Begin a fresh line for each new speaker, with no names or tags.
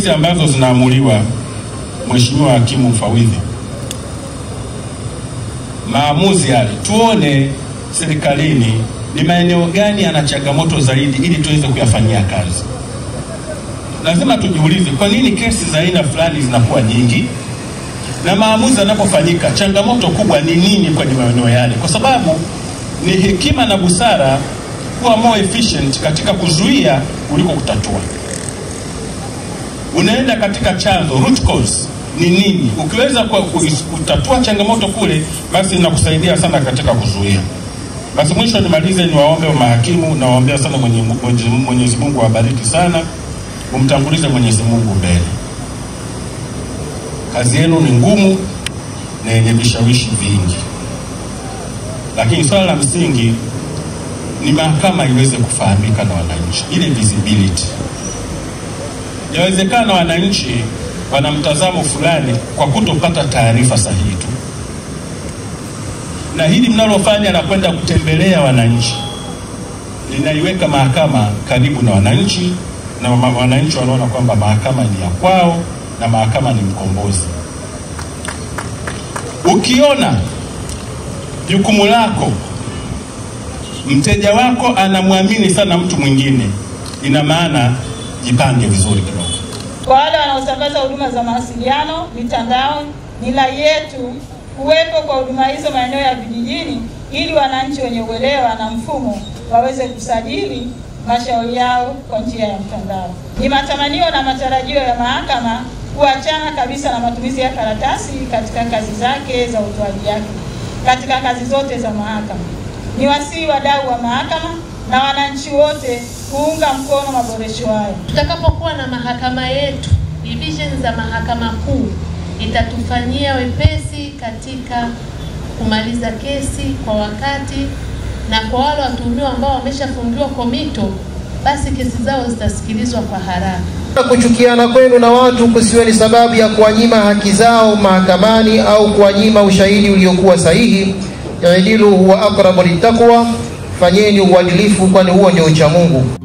hizi ambazo zinaamuliwa, Mheshimiwa Hakimu Mfawidhi, maamuzi yale tuone serikalini ni maeneo gani yana changamoto zaidi, ili tuweze kuyafanyia kazi. Lazima tujiulize kwa nini kesi za aina fulani zinakuwa nyingi, na maamuzi yanapofanyika, changamoto kubwa ni nini kwenye maeneo yale, kwa sababu ni hekima na busara kuwa more efficient katika kuzuia kuliko kutatua. Unaenda katika chanzo, root cause ni nini. Ukiweza kwa kutatua changamoto kule, basi inakusaidia sana katika kuzuia. Basi mwisho nimalize, niwaombe mahakimu, nawaombea sana Mwenyezi Mwenyezi Mungu awabariki sana, umtangulize Mwenyezi Mungu mbele. Kazi yenu ni ngumu na yenye vishawishi vingi, lakini swala la msingi ni mahakama iweze kufahamika na wananchi, ile visibility. Yawezekana wananchi wana mtazamo fulani kwa kutopata taarifa sahihi tu, na hili mnalofanya la kwenda kutembelea wananchi linaiweka mahakama karibu na wananchi, na wananchi wanaona kwamba mahakama ni ya kwao na mahakama ni mkombozi. Ukiona jukumu lako mteja wako anamwamini sana mtu mwingine, ina maana jipange vizuri kidogo.
Kwa wale wanaosambaza huduma za mawasiliano mitandao, ni rai yetu kuwepo kwa huduma hizo maeneo ya vijijini, ili wananchi wenye uelewa na mfumo waweze kusajili mashauri yao kwa njia ya mtandao. Ni matamanio na matarajio ya mahakama kuachana kabisa na matumizi ya karatasi katika kazi zake za utoaji yake katika kazi zote za mahakama. Ni wasii wadau wa mahakama na wananchi wote kuunga mkono maboresho hayo.
Tutakapokuwa na mahakama yetu, division za mahakama kuu itatufanyia wepesi katika kumaliza kesi kwa wakati, na kwa wale watuhumiwa ambao wameshafungiwa komito, basi kesi zao zitasikilizwa kwa haraka.
Kuchukiana kwenu na watu kusiwe ni sababu ya kuwanyima haki zao mahakamani au kuwanyima ushahidi uliokuwa sahihi. Idilu huwa aqrabu littaqwa, fanyeni uadilifu, kwani huo ndio ucha Mungu.